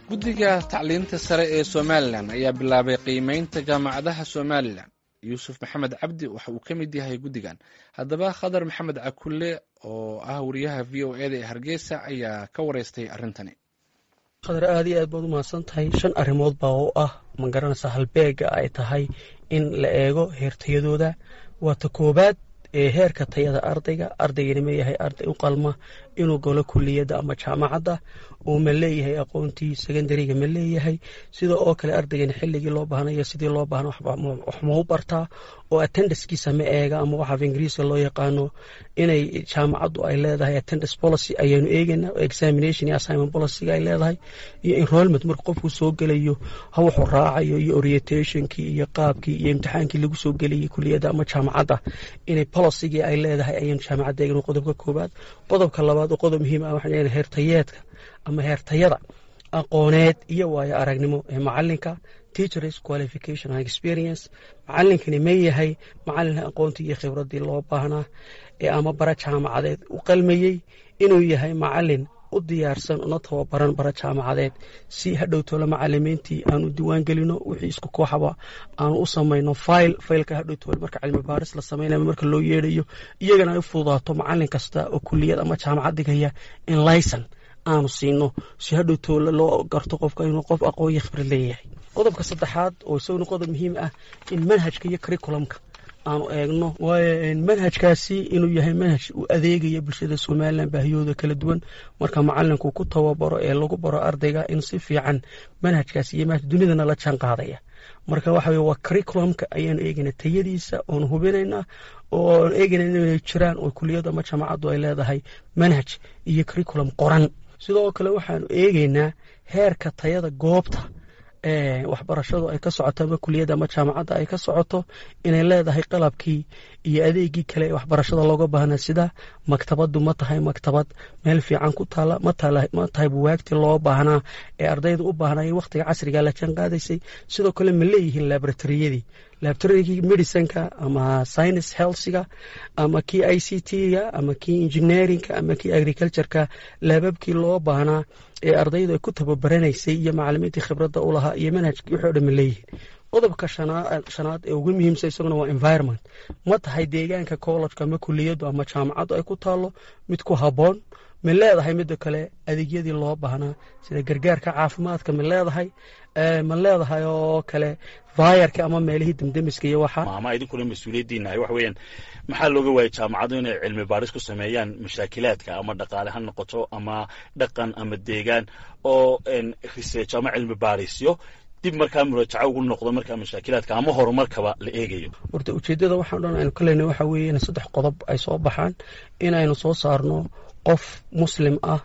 guddiga tacliinta sare ee somalilan ayaa bilaabay qiimeynta jaamacadaha somalilan yuusuf maxamed cabdi waxa uu ka mid yahay guddigan haddaba khadar maxamed cakulle oo ah wariyaha v o eda ee hargeysa ayaa ka wareystay arrintani khadar aad iyo aad baad u mahadsan tahay shan arrimood baa oo ah ma garanaysaa halbeega ay tahay in la eego heertayadooda waa ta koobaad ee heerka tayada ardayga ardaygana ma yahay arday u qalma inuu galo kuliyadda ama jaamacadda uu ma leeyahay aqoontii secondariga ma leeyahay sida oo kale ardaygana xilligii loo baahnayo sidii loo baahna wax mau bartaa oo attendancekiisa ma eega ama waxaaf ingiriiska loo yaqaano inay jaamacaddu ay leedahay attendance policy ayaanu eegayna examination iyo assignment policyga ay leedahay iyo enrollment marka qofku soo gelayo ha wuxuu raacayo iyo orientationkii iyo qaabkii iyo imtixaankii lagu soo gelayay kuliyadda ama jaamacadda inay policygii ay leedahay ayaanu jaamacadda eegno qodobka koobaad qodobka labaad oo qodob muhiim ah waxaan eegna heertayeedka ama heertayada aqooneed iyo waayo aragnimo ee macalinka teachers qualification and experience macalinkani ma yahay macalin aqoontii iyo khibraddii loo baahnaa ee ama bara jaamacadeed u qalmayey inuu yahay macalin u diyaarsan una tababaran bara jaamacadeed si hadhowtoola macalimiintii aanu diwaan gelino wixii isku kooxaba aanu u samayno fayl faylka hadhowtoole marka cilmi baaris la samaynayo marka loo yeedhayo iyagana ay u fududaato macalin kasta oo kuliyad ama jaamacad dhigaya in layson aanu siino si hadhowtoola loo garto qofka inuu qof aqoon iyo khibrad leeyahay qodobka saddexaad oo isaguna qodob muhiim ah in manhajka iyo curriculumka aanu eegno waayo manhajkaasi inuu yahay manhaj u adeegaya bulshada somalilan baahiyooda kala duwan marka macalinku ku tababaro ee lagu baro ardayga in si fiican manhajkaasi iyo manhaj dunidana la jaan qaadaya marka waxa weye waa curriculumka ayaanu eegayna tayadiisa oonu hubinaynaa oo aan eegayna inay jiraan oo kuliyaddu ama jaamacaddu ay leedahay manhaj iyo curriculum qoran sidoo kale waxaanu eegaynaa heerka tayada goobta waxbarashadu ay ka socoto ama kuliyadda ama jaamacadda ay ka socoto inay leedahay qalabkii iyo adeegii kale ee waxbarashada looga baahnaa sida maktabaddu ma tahay maktabad meel fiican ku taala ma tahay buwaagtii loo baahnaa ee ardayda u baahnaa wakhtiga casriga la jaan qaadaysay sidoo kale ma leeyihiin laboratoriyadii laboratorygii medicinka ama science healthga ama kii i c t-ga ama kii engineeringa ama kii agricultureka laababkii loo baahnaa ee ardaydu ay ku tababaraneysay iyo macalimiintii khibradda u lahaa iyo manhajkii wixii o dhan ma leeyihiin qodobka shanaad ee ugu muhiimsan isaguna waa environment ma tahay deegaanka collejka ama kuliyaddu ama jaamacaddu ay ku taalo mid ku habboon ma leedahay midda kale adeegyadii loo baahnaa sida gargaarka caafimaadka ma leedahay ma leedahay oo kale vaayarka ama meelihii demdemiska iyo waxa ama idinkuna mas-uuliyaddiinahay waxa weeyaan maxaa looga waayay jaamacadu inay cilmi baaris ku sameeyaan mashaakilaadka ama dhaqaale ha noqoto ama dhaqan ama deegaan oo research ama cilmi baarisyo dib markaa muraajaco ugu noqdo markaa mashaakilaadka ama horumarkaba la eegayo horta ujeeddada waxaan dhan aynu ka leynay waxa weeye in saddex qodob ay soo baxaan inaynu soo saarno qof muslim ah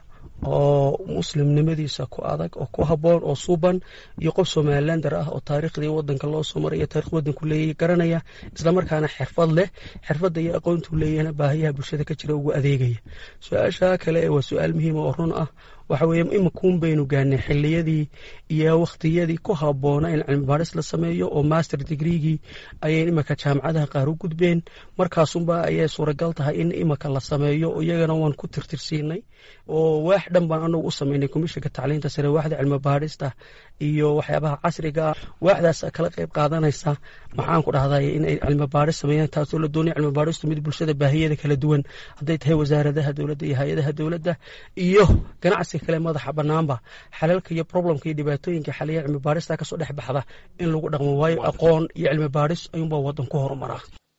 oo muslimnimadiisa ku adag oo ku habboon oo suuban iyo qof somalilander ah oo taariikhdii wadanka loo soo maray iyo taarikh wadanku leeyahy garanaya islamarkaana xirfad leh xirfadda iyo aqoontuu leeyahna baahiyaha bulshada ka jira ugu adeegaya su-aasha kale waa su-aal muhiima oo run ah waxa weeye imakuun baynu gaanay xiliyadii iyo wakhtiyadii ku habboona in cilmi baaris la sameeyo oo master digreegii ayay imanka jaamacadaha qaar u gudbeen markaasunba ayay suuragal tahay in imanka la sameeyo iyagana waan ku tirtirsiinay oo waax dhan baan anagu u sameynay komishinka tacliinta sare waaxda cilmi baarista iyo waxyaabaha casriga ah waaxdaas kala qayb qaadanaysa maxaan ku dhahday inay cilmi baaris sameeyaan taasoo la doonaya cilmi baaristu mid bulshada baahiyada kala duwan hadday tahay wasaaradaha dowladda iyo hay-adaha dowladda iyo ganacsi kale madaxa banaanba xalalka iyo problemka iyo dhibaatooyinka xaliya cilmi baarista kasoo dhex baxda in lagu dhaqmo waayo aqoon iyo cilmi baaris ayuunbaa wadan ku horumaraa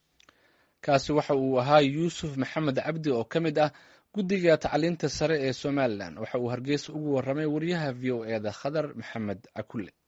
kaasi waxa uu ahaa yuusuf maxamed cabdi oo ka mid ah guddiga tacliinta sare ee somalilan waxa uu hargeysa ugu warramay wariyaha v o eda khadar maxamed cakulle